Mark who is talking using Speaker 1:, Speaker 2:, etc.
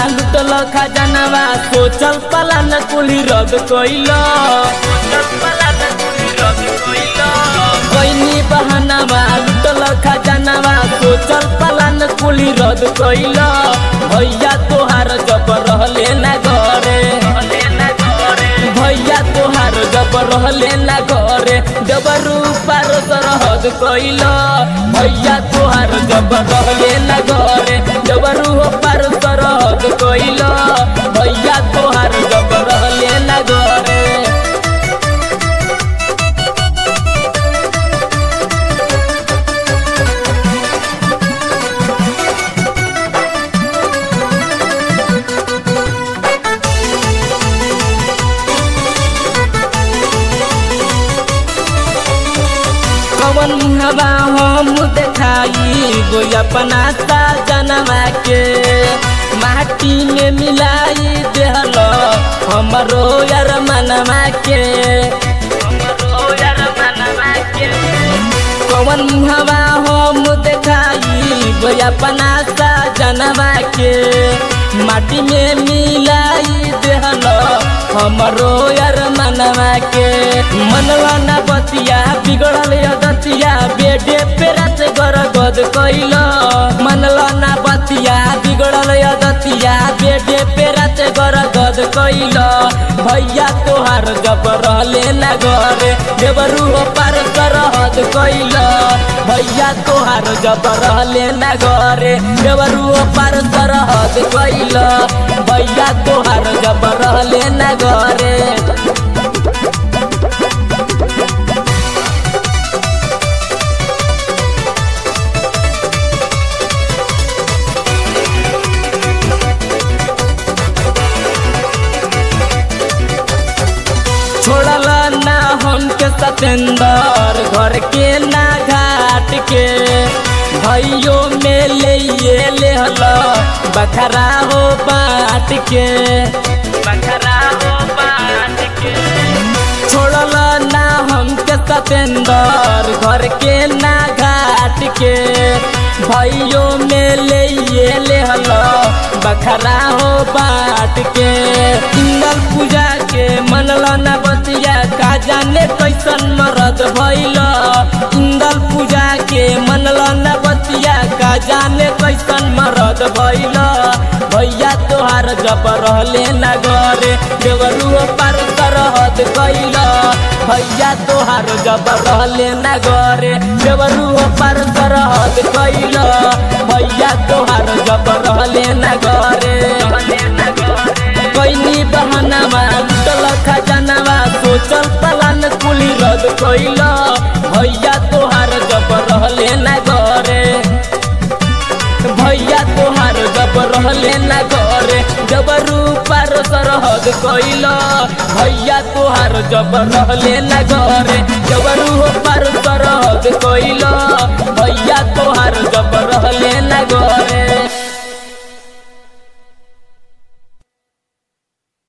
Speaker 1: लुटल खजानवा सोचल पलान कुली रद कइल कैनी बहानवा लुटल खजानवा सोचल पलान कुली रद कइल भैया तोहार जब रहले ना घरे भैया तोहार जब रहले ना घरे जब रूपार सरहद कइल भैया तोहार जब रहले ना घरे जब रूपार सरहद कइल भैया तोहार जब रहले ना घरे कवन हवा हम देखाई गो अपना जनवा के माटी में मिलाई देहल हमरो यार मनवा के कवन हवा हम देखाई गो अपना जनवा के माटी में मिलाई देहल हमरो यार मनवा के मनवा ना बतिया बिगड़ल दतिया बेडे पे रात गरगद कइल मनला ना बतिया बिगड़ल दतिया बेडे पे रात गरगद कइल भैया तोहार जब रहले ना घरे देवरू पार सरहद कइल भैया तोहार जब रहले ना घरे देवरू पार सरहद कइल भैया तोहार जब रहले ना घरे छोड़ल ना हमके सतेंदर घर के ना घाट के भैयो में ले ले हल बखरा हो बाट के बखरा हो बाट के छोड़ल ना हमके सतेंदर घर के ना घाट के भैयो में ले ले हल बखरा हो बाट के इंदल पूजा के मनल न बतिया का जाने कैसन मरद भैल इंदल पूजा के मनल न बतिया का जाने कैसन मरद भैल भैया तोहार जब रहले न घरे देवरू पार सरहद कैल भैया तोहार जब रहले न घरे देवरू पार सरहद कैल भैया तोहार जब रहले न घरे कैनी बहानामा लुटल खजानामा सोचल पलान कुली रद कैल भैया तोहार जब रहले ना घरे भैया तोहार जब रहले ना घरे जब रूपार सरहद कैल भैया तोहार जब रहले ना घरे जब रूपार सरहद कैल भैया तोहार जब रहले ना घरे